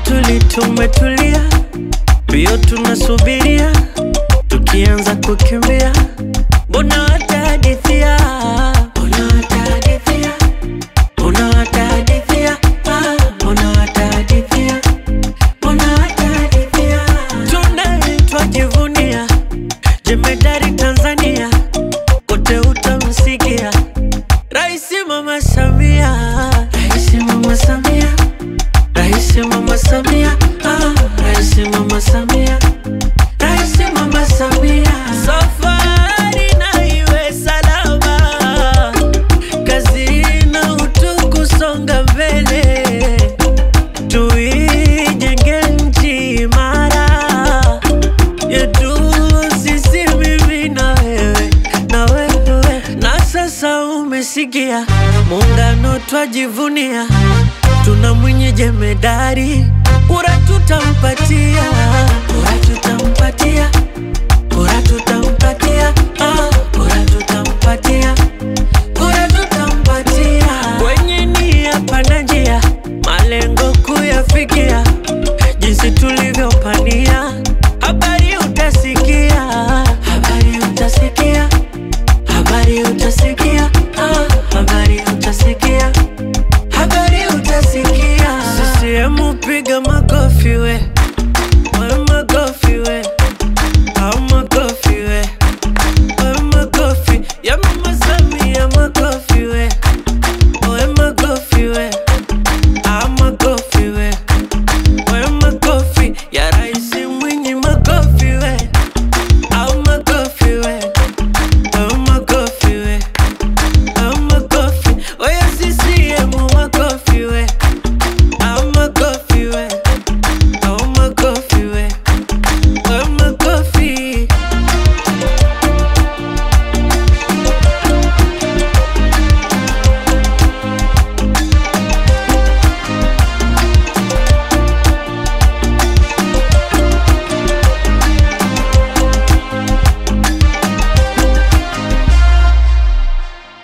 tuli tumetulia, mbio tunasubiria, tukianza kukimbia, mbona watahadithia, mbona watahadithia, mbona watahadithia, ah, mbona watahadithia, mbona watahadithia, tunaitwa jivunia, jemedari Tanzania, wote utamsikia Raisi Mama Samia, Raisi Mama Samia, Raisi Mama Samia, ah, Raisi Mama Samia, Raisi Mama Samia. Safari na iwe salama, kazi na utu kusonga mbele, tuijenge nchi imara yetu sisi, mimi na wewe na wewe. Na sasa umesikia, muungano twajivunia, tuna Mwinyi jemedari, kura tutampatia, kura tutampatia, kura tutampatia, ah, kura tutampatia, kura tutampatia. Kwenye nia pana njia, malengo kuyafikia, jinsi tulivyopania, habari utasikia, habari utasikia, habari utasikia, ah, habari utasikia, habari utasikia. CCM piga makofi we